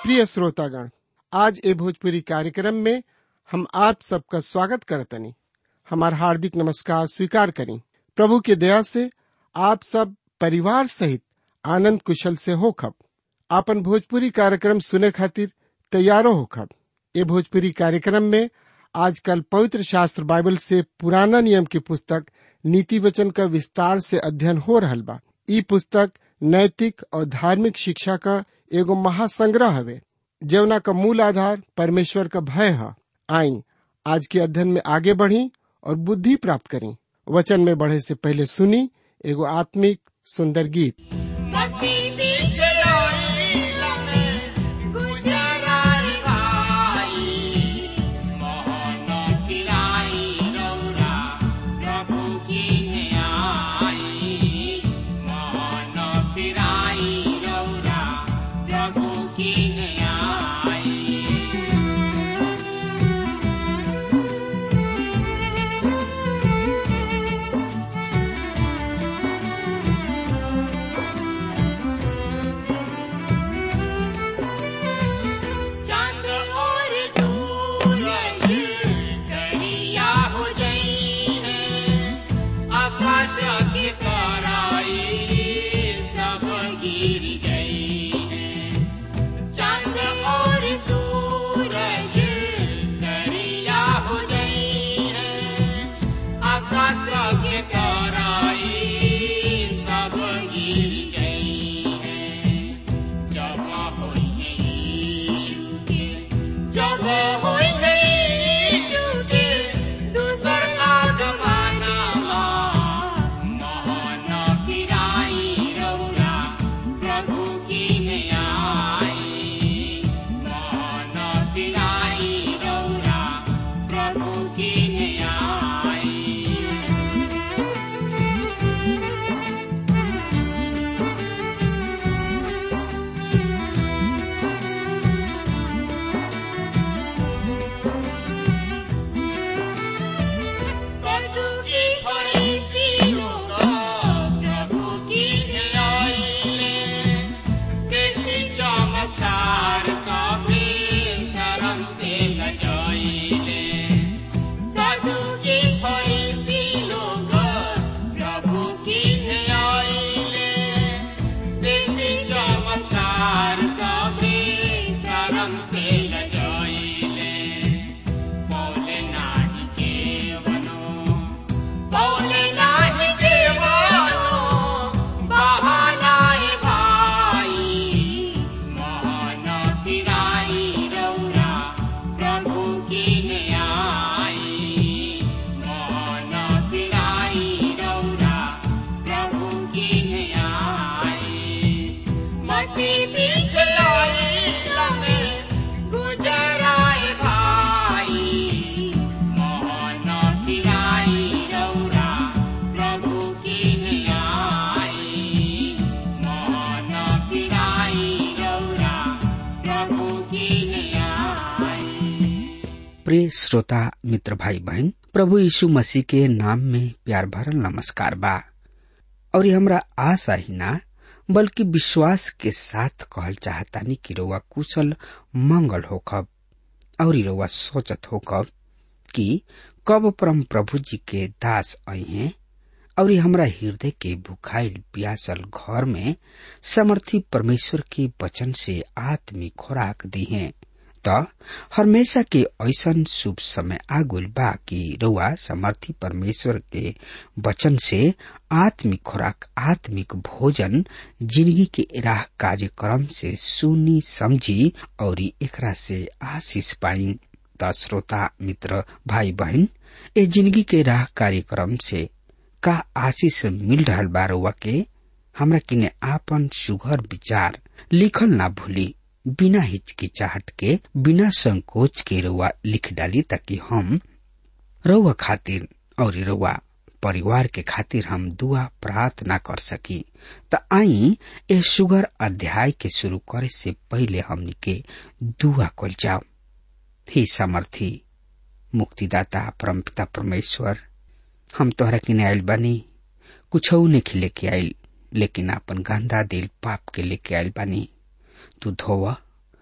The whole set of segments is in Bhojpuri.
प्रिय श्रोतागण आज ए भोजपुरी कार्यक्रम में हम आप सबका स्वागत करतनी हमार हार्दिक नमस्कार स्वीकार करें प्रभु के दया से आप सब परिवार सहित आनंद कुशल से होखब आपन भोजपुरी कार्यक्रम सुने खातिर तैयारो होखब ए भोजपुरी कार्यक्रम में आजकल पवित्र शास्त्र बाइबल से पुराना नियम की पुस्तक नीति वचन का विस्तार से अध्ययन हो रहल बा ई पुस्तक नैतिक और धार्मिक शिक्षा का एगो महासंग्रह हवे जवना का मूल आधार परमेश्वर का भय है आई आज के अध्ययन में आगे बढ़ी और बुद्धि प्राप्त करी वचन में बढ़े से पहले सुनी एगो आत्मिक सुंदर गीत मसीह पीछे आइला में गुजराई भाई मोहन फिराई रौरा प्रभु की आई मोहन फिराई रौरा प्रभु की आई चांद और सूरज करिया हो जाइए आकाश के ताराई सब गिर जाइए चांद और सूरज करिया हो जाइए आकाश के ताराई सब गिर जाइए जब होइए यीशु के जब होइए यीशु के दूसर का जमाना मोहन फिराई रौरा प्रभु की आई मोहन फिराई रौरा प्रभु की आई सतुकी फरीसियों का प्रभु की न्यायले देखी चमत्कार सबे शरण से लजाइले सतुकी फरीसी लोग प्रभु की न्यायले देखी चमत्कार सबे शरण से लजाइले पौले नाही केवनो पौले नाही केवनो बहानाए भाई मोहन फिराई रौरा प्रभु की आई मोहन फिराई रौरा प्रभु की आई मसीह पीछे आइला में गुजराए भाई मोहन फिराई रौरा प्रभु की आई मोहन फिराई रौरा प्रभु की आई प्रिय श्रोता मित्र भाई बहन प्रभु यीशु मसीह के नाम में प्यार भरल नमस्कार बा और ये हमरा आशा ही ना बल्कि विश्वास के साथ कहल चाहतानी कि रउआ कुशल मंगल होखब और रउआ सोचत होखब कि कब परम प्रभु जी के दास आई हैं और ये हमरा हृदय के भुखाइल प्यासल घर में समर्थी परमेश्वर के वचन से आत्मिक खुराक दी हैं त हमेशा के ऐसन शुभ समय आगुल बा कि रउआ समर्थी परमेश्वर के वचन से आत्मिक खुराक आत्मिक भोजन जिंदगी के राह कार्यक्रम से सुनी समझी और एकरा से आशीष पाई त श्रोता मित्र भाई बहन ए जिंदगी के राह कार्यक्रम से का आशीष मिल रहल बा रउआ के हमरा किने आपन सुघर विचार लिखल ना भूली बिना हिचकिचाहट के बिना संकोच के रउआ लिख डाली ताकि हम रउआ खातिर और रउआ परिवार के खातिर हम दुआ प्रार्थना कर सकी त आई ए सुगर अध्याय के शुरू करे से पहले हमनी के दुआ कल जाओ हे समर्थी मुक्तिदाता परमपिता परमेश्वर हम तोहरा किने आयल बानी कुछ नहीं लेके आयल लेकिन अपन गंदा दिल पाप के लेके आयल बानी तू धोवा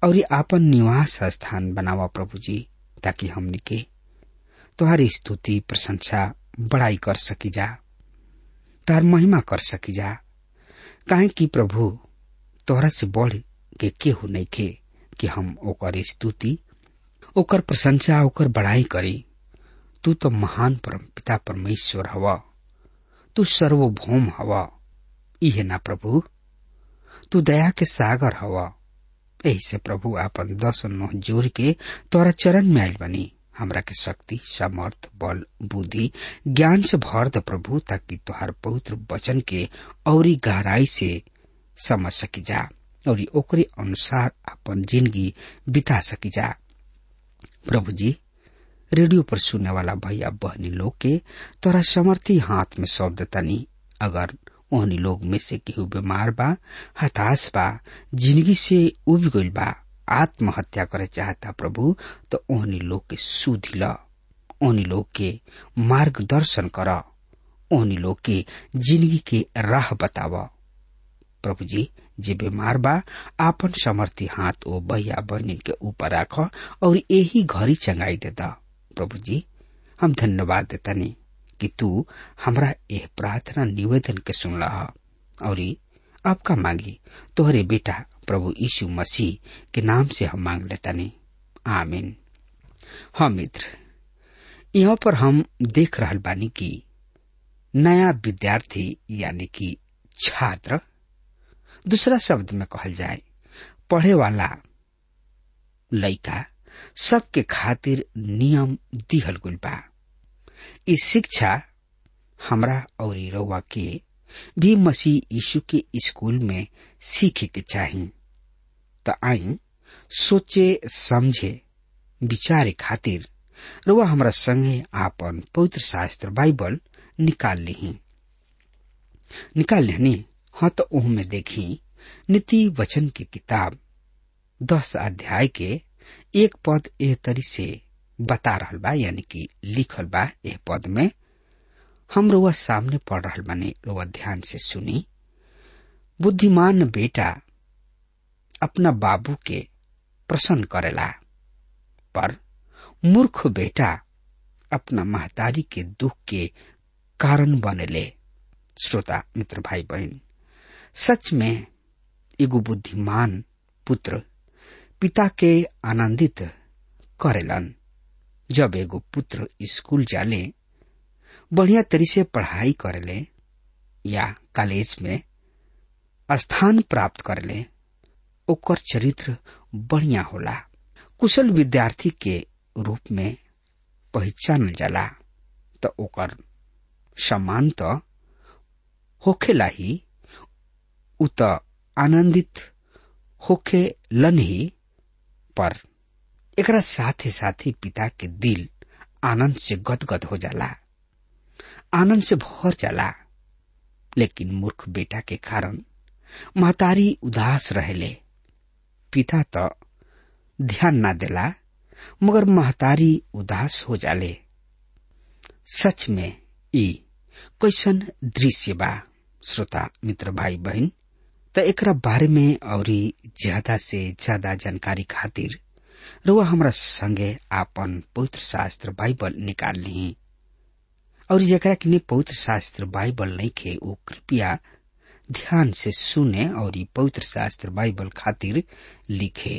और आपन निवास स्थान बनावा प्रभु जी ताकि हमनी के तुहारी स्तुति प्रशंसा बड़ाई कर सकी जा तार महिमा कर सकी जा काहे कि प्रभु तोहरा से बढ़ के केहू नहीं के कि हम ओकर स्तुति ओकर प्रशंसा ओकर बड़ाई करी तू तो महान परम पिता परमेश्वर हवा तू सर्वभौम हवा इहे ना प्रभु तू दया के सागर हवा यही से प्रभु आपन दस नोह जोर के तोरा चरण में आयल बनी हमरा के शक्ति सामर्थ बल बुद्धि ज्ञान से भर द प्रभु ताकि तुहार पवित्र वचन के औरी गहराई से समझ सकी जा और ओकरे अनुसार अपन जिंदगी बिता सकी जा प्रभु जी रेडियो पर सुनने वाला भैया बहनी लोग के तोरा समर्थी हाथ में सौंप देतानी अगर ओहनी लोग में से केहू बीमार बा हताश बा जिंदगी से उब गइल बा आत्महत्या करे चाहता प्रभु तो ओहनी लोग के सुधि ल ओहनी लोग के मार्गदर्शन कर ओहनी लोग के जिंदगी के राह बताव प्रभु जी जे बीमार बा आपन समर्थी हाथ ओ भैया बहनी के ऊपर राख और यही घड़ी चंगाई देता प्रभु जी हम धन्यवाद देतानी कि तू हमरा यह प्रार्थना निवेदन के सुनला और आपका मांगी तोहरे बेटा प्रभु यीशु मसीह के नाम से हम मांग लेतानी आमीन हाँ मित्र यहाँ पर हम देख रहल बानी कि नया विद्यार्थी यानी कि छात्र दूसरा शब्द में कहल जाए पढ़े वाला लड़का सबके खातिर नियम दिहल गुल बा इस शिक्षा हमरा और रउआ के भी मसीह यीशु के स्कूल में सीखे के चाही त आई सोचे समझे विचारे खातिर रुआ हमरा संगे आपन पवित्र शास्त्र बाइबल निकाल ली निकाल लेनी हाँ तो ओह में देखी नीति वचन की किताब दस अध्याय के एक पद एह तरी से बता रहल बा यानी कि लिखल बा एह पद में हम रुआ सामने पढ़ रहल बानी रुआ ध्यान से सुनी बुद्धिमान बेटा अपना बाबू के प्रसन्न करेला पर मूर्ख बेटा अपना महतारी के दुख के कारण बनेले श्रोता मित्र भाई बहन सच में एगो बुद्धिमान पुत्र पिता के आनंदित करेलन जब एगो पुत्र स्कूल जाले बढ़िया तरी से पढ़ाई करेले या कॉलेज में स्थान प्राप्त करेले ओकर चरित्र बढ़िया होला कुशल विद्यार्थी के रूप में पहचानल जाला तो ओकर सम्मान तो होखेला ही उ त आनंदित होखे लन ही पर एकरा साथे साथे पिता के दिल आनंद से गदगद हो जाला आनंद से भर जाला लेकिन मूर्ख बेटा के कारण महतारी उदास रहेले पिता तो ध्यान ना देला मगर महतारी उदास हो जाले सच में ई कैसन दृश्य बा श्रोता मित्र भाई बहन त एकरा बारे में और ज्यादा से ज्यादा जानकारी खातिर रुआ हमरा संगे आपन पवित्र शास्त्र बाइबल निकाल ली और जरा के पवित्र शास्त्र बाइबल नहीं खे वो कृपया ध्यान से सुने और पवित्र शास्त्र बाइबल खातिर लिखे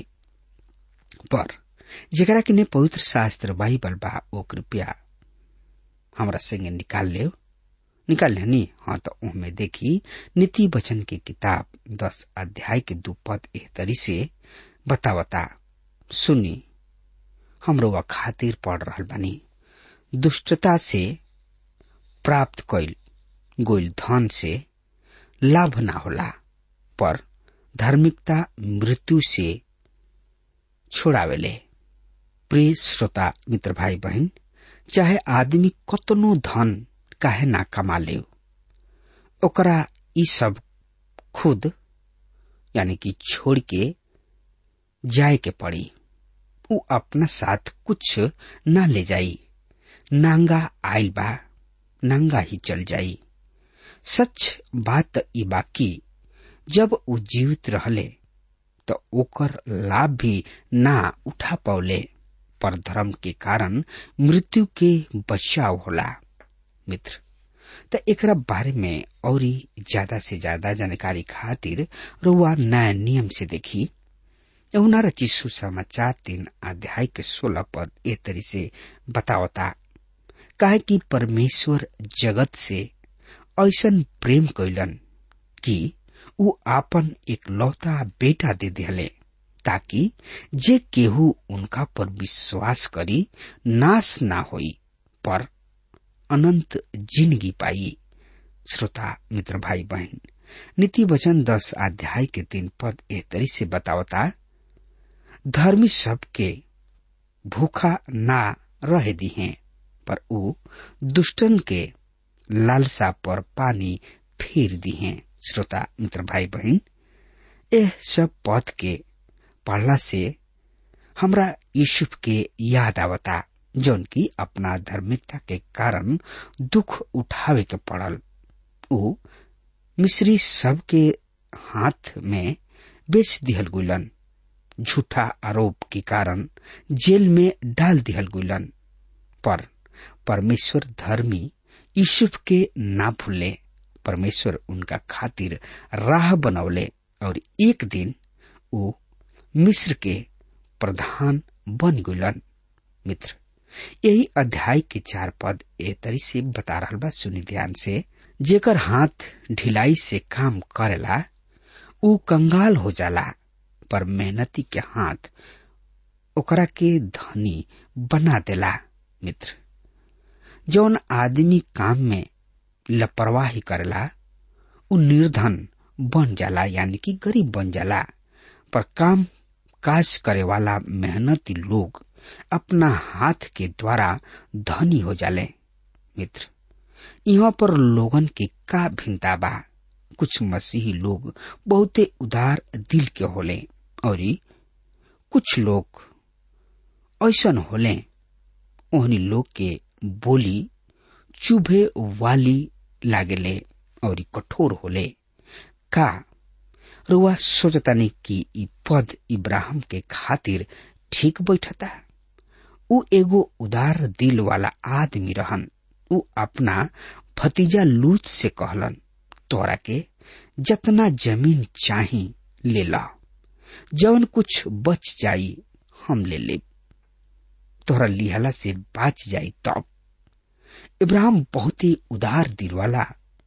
पर जरा के पवित्र शास्त्र बाइबल बा वो कृपया हमरा संगे निकाल ले निकाल लेनी हाँ तो उनमें देखी नीति वचन की किताब दस अध्याय के दो पद एह तरी से बतावता सुनी हम रोवा खातिर पढ़ रहल बानी दुष्टता से प्राप्त कैल गोइल धन से लाभ ना होला पर धार्मिकता मृत्यु से छोड़ावेले प्रिय श्रोता मित्र भाई बहन चाहे आदमी कतनो धन काहे ना कमा ले ओकरा ई सब खुद यानी कि छोड़ के जाए के पड़ी उ अपना साथ कुछ ना ले जाई नांगा आयल बा नांगा ही चल जाई सच बात ई बाकी जब उ जीवित रहले तो ओकर लाभ भी ना उठा पौले पर धर्म के कारण मृत्यु के बचाव होला मित्र त एकरा बारे में और ज्यादा से ज्यादा जानकारी खातिर रुआ नया नियम से देखी उनारा चिस्सु समाचार तीन अध्याय के सोलह पद ए तरी से बतावता काहे कि परमेश्वर जगत से ऐसन प्रेम कैलन कि ऊ आपन एक लौता बेटा दे दिले ताकि जे केहू उनका पर विश्वास करी नाश ना होई पर अनंत जिंदगी पाई श्रोता मित्र भाई बहन नीति वचन दस अध्याय के तीन पद ए तरी से बतावता धर्मी सबके भूखा ना रह दी हैं पर ऊ दुष्टन के लालसा पर पानी फेर दी हैं श्रोता मित्र भाई बहन यह सब पद के पढ़ला से हमरा यूसुफ के याद आवता जौन की अपना धार्मिकता के कारण दुख उठावे के पड़ल ऊ मिस्री सब के हाथ में बेच दिहल गुलन झूठा आरोप के कारण जेल में डाल दिहल गुलन पर परमेश्वर धर्मी यूसुफ के ना भूले परमेश्वर उनका खातिर राह बनौले और एक दिन वो मिस्र के प्रधान बन गुलन मित्र यही अध्याय के चार पद ए तरी से बता रहा बा सुनी ध्यान से जेकर हाथ ढिलाई से काम करेला ऊ कंगाल हो जाला पर मेहनती के हाथ ओकरा के धनी बना देला मित्र जौन आदमी काम में लापरवाही करेला उ निर्धन बन जाला यानी कि गरीब बन जाला पर काम काज करे वाला मेहनती लोग अपना हाथ के द्वारा धनी हो जाले मित्र यहाँ पर लोगन के का भिन्नता बा कुछ मसीही लोग बहुते उदार दिल के होले और कुछ लोग ऐसन होले ओहनी लोग के बोली चुभे वाली लागेले और कठोर होले का रुआ सोचतानी कि ई पद इब्राहिम के खातिर ठीक बैठता ऊ एगो उदार दिल वाला आदमी रहन ऊ अपना भतीजा लूत से कहलन तोरा के जतना जमीन चाही ले ला जवन कुछ बच जाई हम ले ले तोहरा लिहला से बाच जाई तब इब्राहिम बहुत ही उदार दिल वाला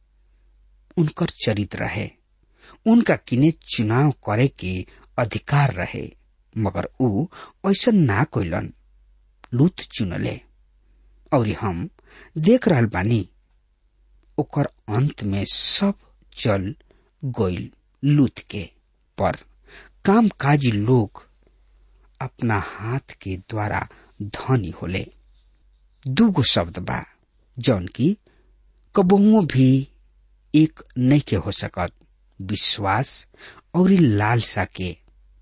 उनकर चरित्र है उनका किने चुनाव करे के अधिकार रहे मगर ऊ ऐसा ना कोइलन लूत चुनले और हम देख रहल बानी ओकर अंत में सब चल गइल लूत के पर काम काजी लोग अपना हाथ के द्वारा धनी होले दूगो शब्द बा जौन की कबहुओं भी एक नहीं के हो सकत विश्वास और लालसा के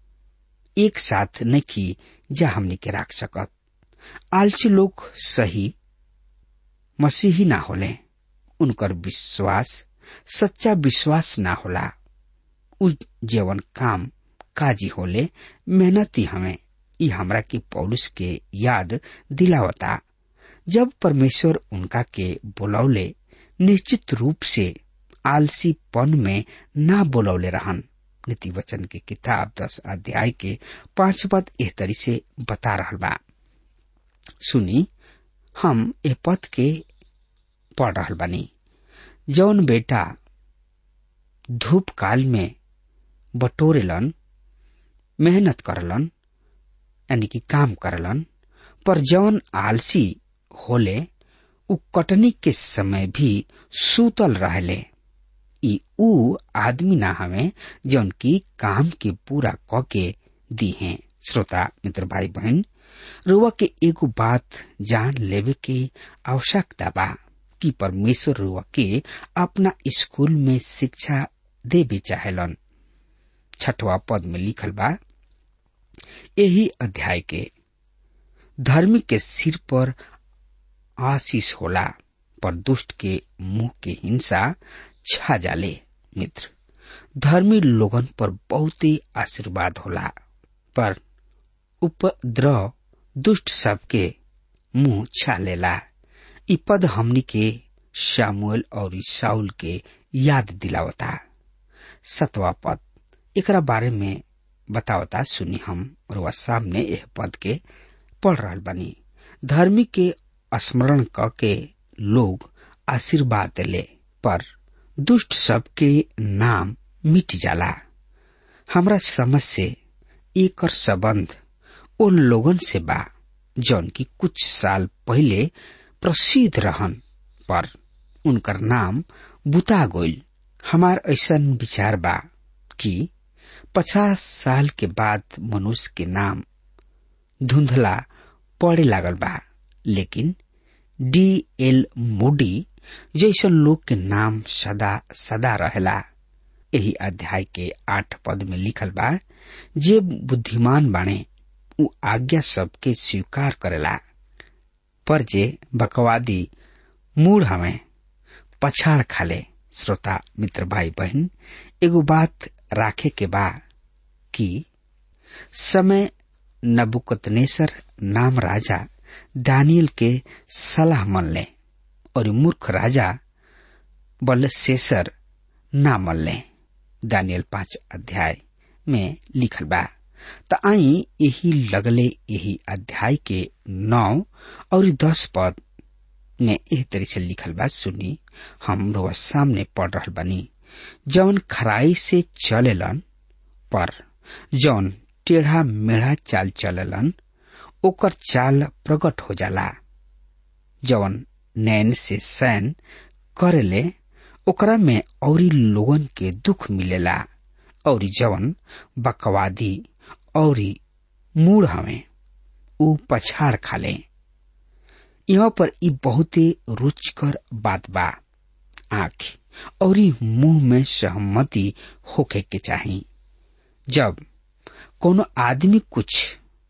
एक साथ नहीं की जा हमने के रख सकत आलसी लोग सही मसीही ना होले उनकर विश्वास सच्चा विश्वास ना होला उ जीवन काम काजी होले मेहनती हमें ई हमरा के पौलुस के याद दिलावता जब परमेश्वर उनका के बुलौले निश्चित रूप से आलसीपन में ना बुलौले रहन नीति वचन के किताब दस अध्याय के पांच पद एह तरी से बता रहा बा सुनी हम ए पद के पढ़ रहा बानी जौन बेटा धूप काल में बटोरेलन मेहनत करलन यानी कि काम करलन पर जौन आलसी होले उ कटनी के समय भी सूतल रहले ई ऊ आदमी ना हवे जौन की काम के पूरा क के दी हैं श्रोता मित्र भाई बहन रुआ के एगो बात जान लेवे के आवश्यकता बा कि परमेश्वर रुआ के अपना स्कूल में शिक्षा देवे चाहेलन छठवा पद में लिखल बा यही अध्याय के धर्मी के सिर पर आशीष होला पर दुष्ट के मुंह के हिंसा छा जाले मित्र धर्मी लोगन पर बहुते आशीर्वाद होला पर उपद्रव दुष्ट सबके मुंह छालेला इ पद हमनी के शामुएल और साउल के याद दिलावता सतवा पद एकरा बारे में बतावता सुनी हम और सामने यह पद के पढ़ रहल बनी धर्मी के स्मरण क के लोग आशीर्वाद ले पर दुष्ट सबके नाम मिट जाला हमरा समझ से एकर संबंध उन लोगन से बा जौन की कुछ साल पहले प्रसिद्ध रहन पर उनकर नाम बुता गोइल हमार ऐसा विचार बा कि पचास साल के बाद मनुष्य के नाम धुंधला पड़े लागल बा लेकिन डी एल मोडी जैसन लोग के नाम सदा सदा रहेला यही अध्याय के आठ पद में लिखल बा जे बुद्धिमान बाणे उ आज्ञा सबके स्वीकार करेला पर जे बकवादी मूड हमें पछाड़ खाले श्रोता मित्र भाई बहन एगो बात राखे के बा कि समय नबुकतनेसर नाम राजा दानियल के सलाह मन ले और मूर्ख राजा बलशेषर ना मन ले दानियल पांच अध्याय में लिखल बा त आई यही लगले यही अध्याय के नौ और दस पद में एह तरह से लिखल बा सुनी हम रोज सामने पढ़ रहल बनी जौन खराई से चलेलन पर जौन टेढ़ा मेढ़ा चाल चलेलन ओकर चाल प्रकट हो जाला जौन नैन से सैन करेले ओकरा में औरी लोगन के दुख मिलेला और जवन बकवादी औरी मूड हमें ऊ पछाड़ खाले यहाँ पर ई बहुते रुचकर बात बा आंख और मुंह में सहमति होके के चाही जब कोनो आदमी कुछ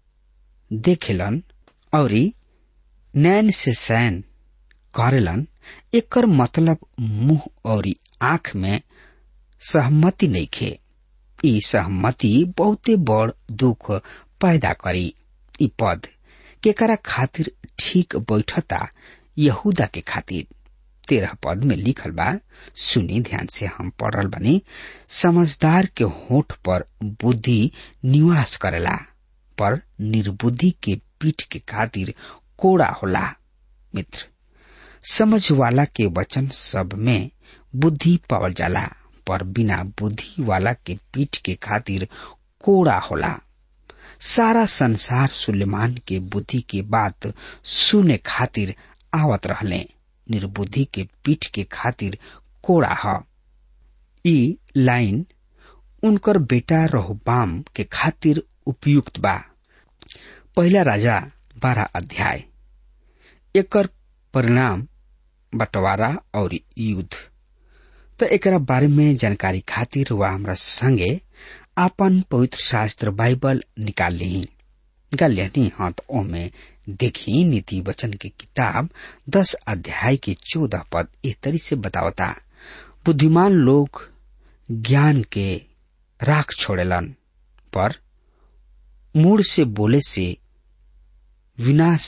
देखेलन और नैन से सैन करेलन एकर मतलब मुंह और आंख में सहमति नहीं खे ई सहमति बहुते बड़ दुख पैदा करी ई पद केकरा खातिर ठीक बैठता यहूदा के खातिर तेरह पद में लिखल बा सुनी ध्यान से हम पढ़ रहा बनी समझदार के होठ पर बुद्धि निवास करेला पर निर्बुद्धि के पीठ के खातिर कोड़ा होला मित्र समझ वाला के वचन सब में बुद्धि पावल जाला पर बिना बुद्धि वाला के पीठ के खातिर कोड़ा होला सारा संसार सुलेमान के बुद्धि के बात सुने खातिर आवत रहले निर्बुद्धि के पीठ के खातिर कोड़ा ह ई लाइन उनकर बेटा रहोबाम के खातिर उपयुक्त बा पहला राजा बारह अध्याय एकर परिणाम बंटवारा और युद्ध तो एकरा बारे में जानकारी खातिर वह हमरा संगे आपन पवित्र शास्त्र बाइबल निकाल ली गलियानी हाँ तो ओमे देखी नीति वचन की किताब दस अध्याय के चौदह पद इस तरी से बतावता बुद्धिमान लोग ज्ञान के राख छोड़ेलन पर मूड से बोले से विनाश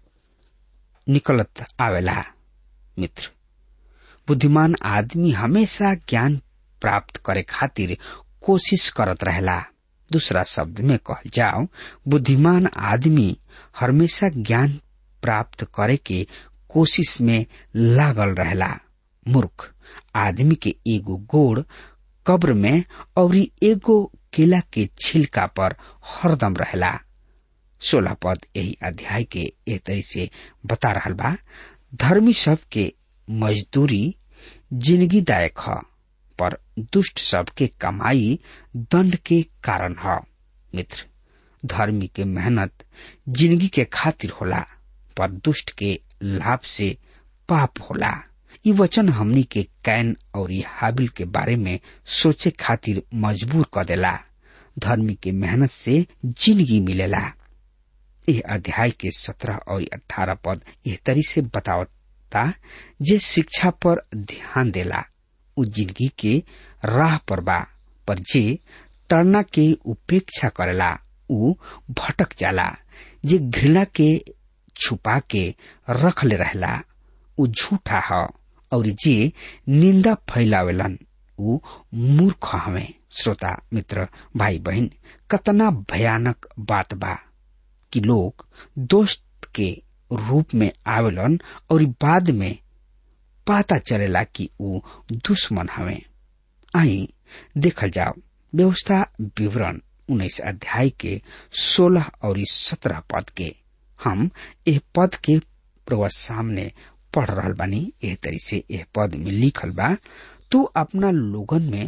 निकलत आवेला मित्र बुद्धिमान आदमी हमेशा ज्ञान प्राप्त करे खातिर कोशिश करत रहेला दूसरा शब्द में कहल जाओ बुद्धिमान आदमी हमेशा ज्ञान प्राप्त करे के कोशिश में लागल रहेला मूर्ख आदमी के एगो गोड़ कब्र में और एगो केला के छिलका पर हरदम रहेला सोलह पद यही अध्याय के एह तरह से बता रहा बा धर्मी सब के मजदूरी जिंदगी दायक ह पर दुष्ट सब के कमाई दंड के कारण ह मित्र धर्मी के मेहनत जिंदगी के खातिर होला पर दुष्ट के लाभ से पाप होला ये वचन हमनी के कैन और हाबिल के बारे में सोचे खातिर मजबूर कर देला धर्मी के मेहनत से जिंदगी मिलेला यह अध्याय के सत्रह और अठारह पद यह तरी से बतावता जे शिक्षा पर ध्यान देला उ जिंदगी के राह पर बा पर जे तड़ना के उपेक्षा करेला ऊ भटक जाला जे घृणा के छुपा के रख ले रहला ऊ झूठा ह और जे निंदा फैलावेलन ऊ मूर्ख हवे श्रोता मित्र भाई बहन कतना भयानक बात बा कि लोग दोस्त के रूप में आवेलन और बाद में पता चलेला कि ऊ दुश्मन हवे आई देखल जाओ व्यवस्था विवरण उन्नीस अध्याय के सोलह और सत्रह पद के हम एह पद के प्रवा सामने पढ़ रहल बानी एह तरी से एह पद में लिखल बा तू अपना लोगन में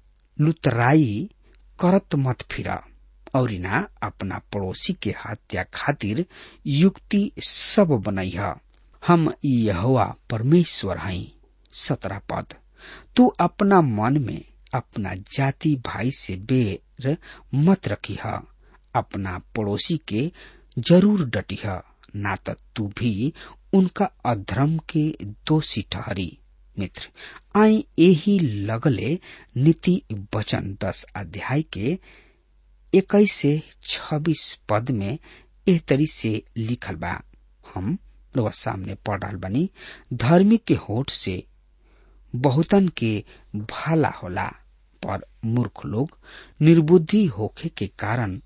लुतराई करत मत फिरा और ना अपना पड़ोसी के हत्या खातिर युक्ति सब बनई हम यहोवा परमेश्वर हई सत्रह पद तू अपना मन में अपना जाति भाई से बेर मत रखी अपना पड़ोसी के जरूर डटी ना तो तू भी उनका अधर्म के दोषी ठहरी मित्र आई यही लगले नीति वचन दस अध्याय के इक्कीस से छब्बीस पद में एह तरी से लिखल बा हम लोग सामने पढ़ रहा बनी धर्मी के होठ से बहुतन के भाला होला पर मूर्ख लोग निर्बुद्धि होखे के कारण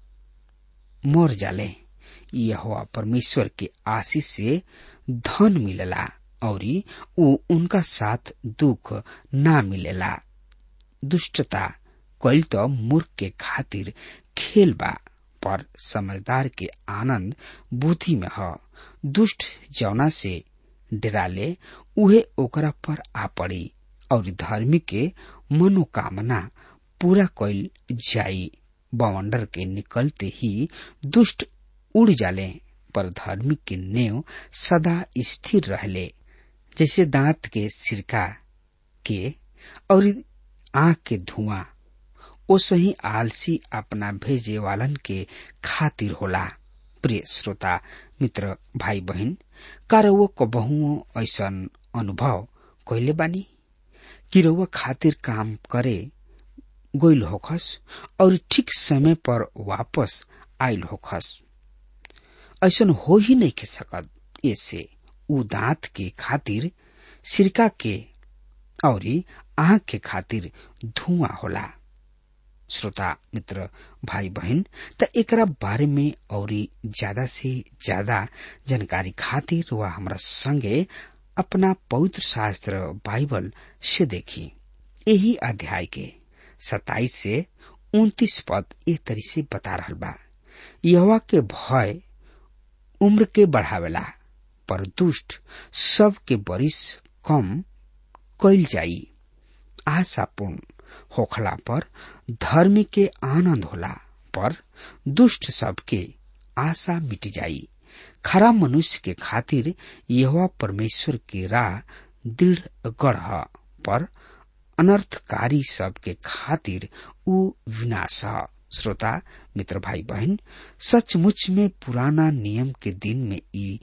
मर जाले यह परमेश्वर के आशीष से धन मिलेला और वो उनका साथ दुख ना मिलेला दुष्टता कल तो मूर्ख के खातिर खेल बा पर समझदार के आनंद बुद्धि में ह दुष्ट जौना से डराले उहे ओकरा पर आ पड़ी और धर्मी के मनोकामना पूरा कल जाई बवंडर के निकलते ही दुष्ट उड़ जाले पर धर्मी के नेव सदा स्थिर रहले जैसे दांत के सिरका के और आंख के धुआं ओसे ही आलसी अपना भेजे वालन के खातिर होला प्रिय श्रोता मित्र भाई बहन का रउआ कबहुओ ऐसन अनुभव कैले बानी कि रउआ खातिर काम करे गइल होखस और ठीक समय पर वापस आयल होखस ऐसन हो ही नहीं के सकत ऐसे उ दांत के खातिर सिरका के और आंख के खातिर धुआं होला श्रोता मित्र भाई बहन त एकरा बारे में और ज्यादा से ज्यादा जानकारी खातिर वह हमरा संगे अपना पवित्र शास्त्र बाइबल से देखी यही अध्याय के सताइस से उन्तीस पद एक तरी से बता रहा बा यहवा के भय उम्र के बढ़ावेला पर दुष्ट सब के बरिस कम कैल जाई आशापूर्ण होखला पर धर्मी के आनंद होला पर दुष्ट सबके आशा मिट जाई खरा मनुष्य के खातिर यह परमेश्वर की राह दृढ़ गढ़ पर अनर्थकारी सबके खातिर उ विनाश श्रोता मित्र भाई बहन सचमुच में पुराना नियम के दिन में ई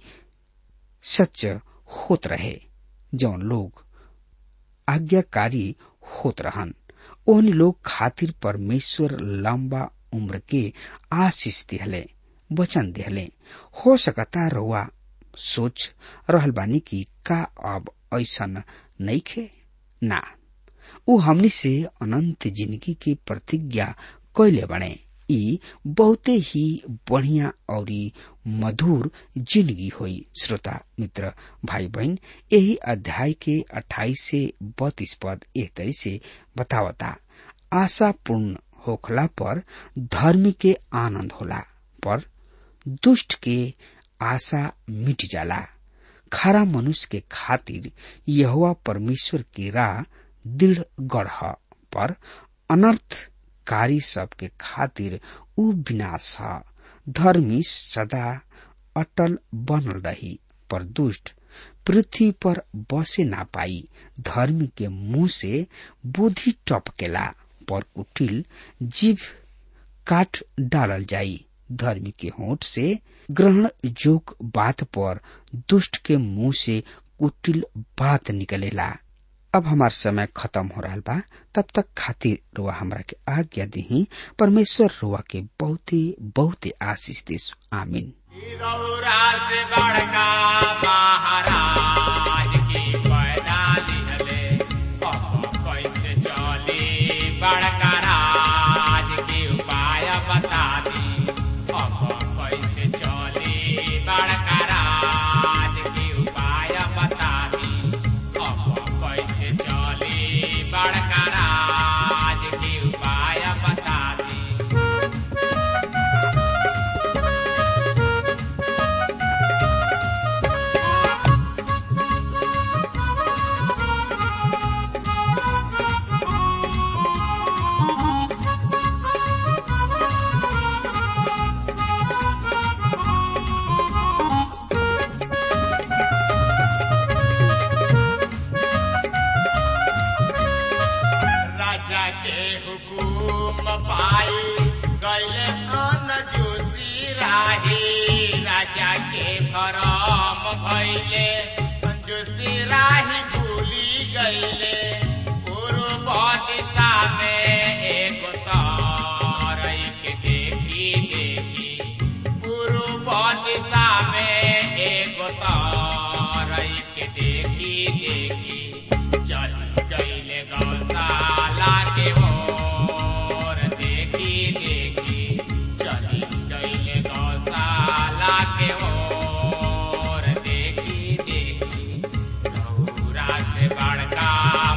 सच होत रहे जौन लोग आज्ञाकारी होत रहन ओहन लोग खातिर परमेश्वर लंबा उम्र के आशीष दिहले वचन दिहले हो सकता रउआ सोच रहल बानी कि का अब ऐसन नहीं खे ना उ हमनी से अनंत जिंदगी की प्रतिज्ञा कैले बने ई बहुते ही बढ़िया और मधुर जिंदगी हुई श्रोता मित्र भाई बहन यही अध्याय के 28 से 32 पद एक तरी से बतावता आशा पूर्ण होखला पर धर्म के आनंद होला पर दुष्ट के आशा मिट जाला खरा मनुष्य के खातिर यहुआ परमेश्वर की राह दृढ़ गढ़ पर अनर्थकारी सबके खातिर उ विनाश ह धर्मी सदा अटल बनल रही पर दुष्ट पृथ्वी पर बसे ना पाई धर्मी के मुंह से बुद्धि टपकेला पर कुटिल जीव काट डालल जाई धर्मी के होठ से ग्रहण जोग बात पर दुष्ट के मुंह से कुटिल बात निकलेला अब हमार समय खत्म हो रहा बा तब तक खातिर रुआ हमरा के आज्ञा दी परमेश्वर रुआ के बहुत ही बहुत ही आशीष देस आमीन रौरा से बड़का महाराज की पैदा दिहले अब कैसे चली बड़का राज की उपाय बता दी अब कैसे चली बड़का राज की उपाय बता दी अब कैसे चली बड़का राज की उपाय बता दी राजा के हुकुम पाई गैले अन जोशी राही राजा के भरम भैले जोशी राही भूली गैले पूर्व दिशा में एक तारई के देखी देखी पूर्व दिशा में एक तारई के देखी देखी चल गईले गौशाला के ओर देखी देखी चली गईले गौशाला के ओर देखी देखी गौरा से बड़का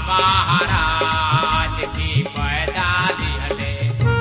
महाराज की पैदा दिहले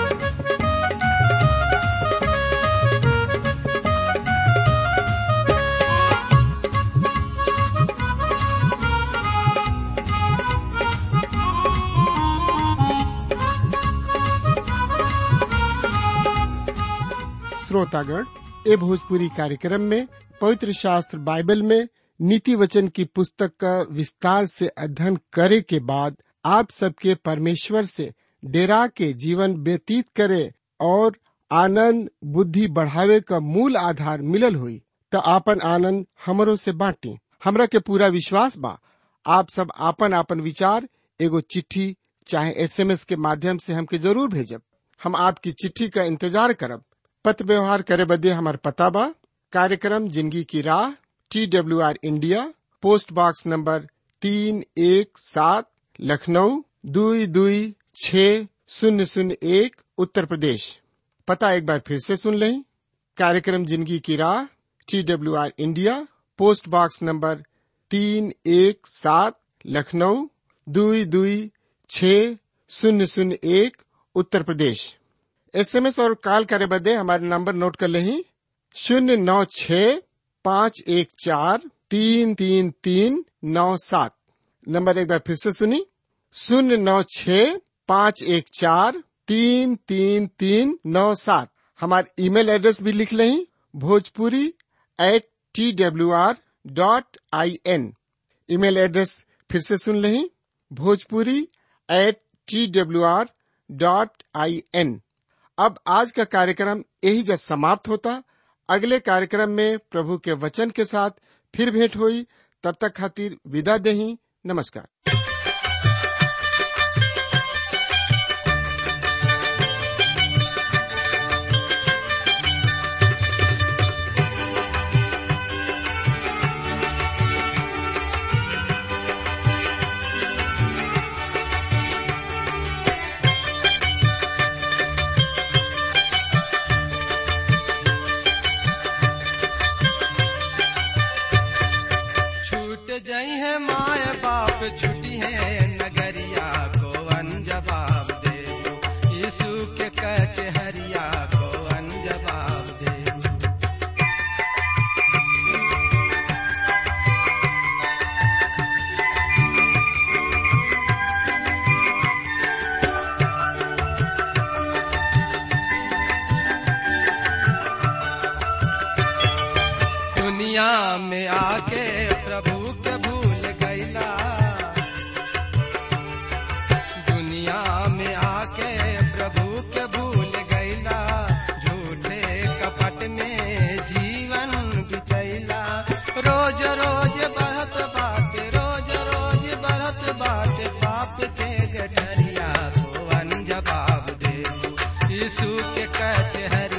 श्रोतागण ए भोजपुरी कार्यक्रम में पवित्र शास्त्र बाइबल में नीति वचन की पुस्तक का विस्तार से अध्ययन करे के बाद आप सबके परमेश्वर से डेरा के जीवन व्यतीत करे और आनंद बुद्धि बढ़ावे का मूल आधार मिलल हुई तो आपन आनंद हमरो से बांटी हमरा के पूरा विश्वास बा आप सब आपन आपन विचार एगो चिट्ठी चाहे एसएमएस के माध्यम से हमके जरूर भेजब हम आपकी चिट्ठी का इंतजार करब पत्र व्यवहार करे बदे हमार पता बा कार्यक्रम जिंदगी की राह T W R India post box number तीन एक सात लखनऊ दुई दुई छ शून्य शून्य एक उत्तर प्रदेश पता एक बार फिर से सुन लें कार्यक्रम जिंदगी की राह T W R India post box number तीन एक सात लखनऊ दुई दुई छ शून्य शून्य एक उत्तर प्रदेश एसएमएस और कॉल करे बदे हमारे नंबर नोट कर लें शून्य नौ छ पाँच एक चार तीन तीन तीन नौ सात नंबर एक बार फिर से सुनी शून्य नौ छ पाँच एक चार तीन तीन तीन नौ सात हमारे ईमेल एड्रेस भी लिख लें Bhojpuri at T W R dot I N email address फिर से सुन लें Bhojpuri at T W R dot I N अब आज का कार्यक्रम यही जब समाप्त होता अगले कार्यक्रम में प्रभु के वचन के साथ फिर भेंट हुई तब तक खातिर विदा दही नमस्कार छूट जाई है माय बाप छुटी है नगरिया को अनजवाब दे यीशु के कचहरिया को अनजवाब दे दुनिया में आके प्रभु के भूल गईला दुनिया में आके प्रभु के भूल गईला झूठे कपट में जीवन बितैला रोज रोज बढ़त बात रोज रोज बढ़त बात के ठरिया को जवाब दे यीशु के कचहरी